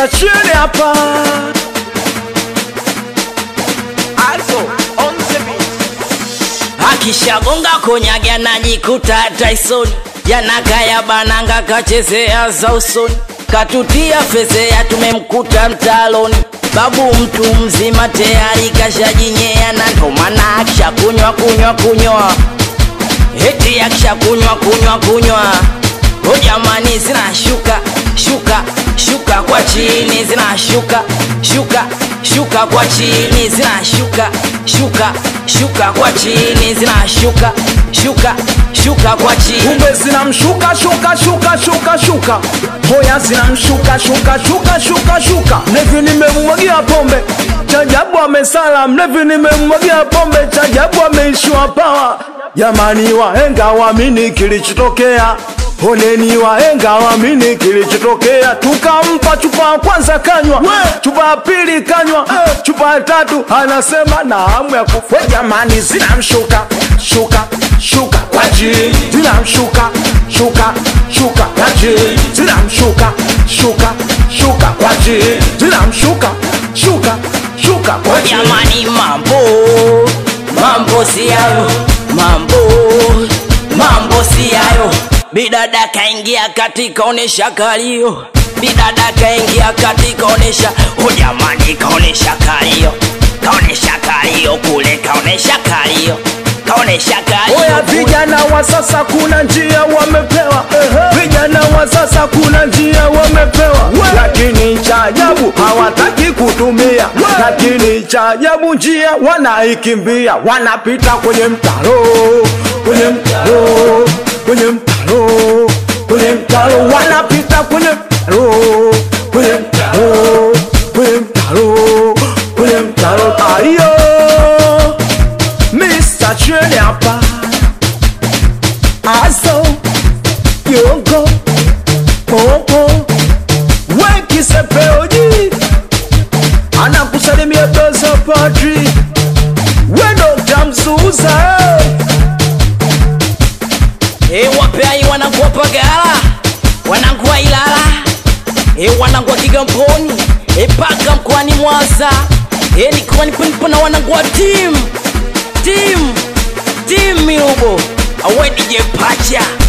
Mr. Chini hapa Also, on the beat. akishagonga konyage anajikuta Tyson yanakaya bananga kachezea za usoni katutia fezea tumemkuta mtaloni babu mtu mzima tayari kashajinyea na ndo maana akishakunywa kunywa kunywa eti akishakunywa kunywa kunywa o jamani zinashuka shuka shuka kwa chini zinashuka shuka shuka kwa chini zinashuka shuka shuka kwa chini zinashuka shuka shuka kwa chini kumbe zinamshuka shuka shuka shuka shuka hoya zinamshuka shuka shuka shuka shuka mlevi nimemmwagia pombe chajabu amesala mlevi nimemmwagia pombe chajabu ameishiwa pawa jamani wahenga wamini kilichotokea Honeni wahenga wamini kilichotokea, tukampa chupa ya kwanza kanywa, chupa ya pili kanywa, chupa ya tatu anasema na hamu ya kufa. Jamani, zinamshuka shuka shuka kwa chini, zinamshuka shuka shuka kwa chini, zinamshuka shuka shuka kwa chini, zinamshuka shuka shuka kwa chini. jamani mambo mambo si yayo mambo mambo si yayo bidada kaingia katika onesha kalio bidada kaingia katika onesha o jamani kaonesha kalio kaonesha kalio kule kaonesha kalio kaonesha Oya kalio vijana wa sasa kuna njia wamepewa, vijana wa sasa kuna njia wamepewa, lakini cha ajabu hawataki kutumia, lakini cha ajabu njia wanaikimbia, wanapita kwenye mtaro, kwenye mtaro, kwenye mtaro, kwenye mtaro, wanapita kwenye mtaro, kwenye mtaro, kwenye mtaro, kwenye mtaro, ayo Mr. Treni hapa Aso Yongo Popo Weki sepeoji Anakusalimia Dozo Padri Wendo tamzuza e wapeai wanakuwa pagala wanakuwa ilala e wanakuwa kigamboni e paka mkoani mwanza e nikiwa nipo na wanakuwa tim tim tim mirubo awe dj pacha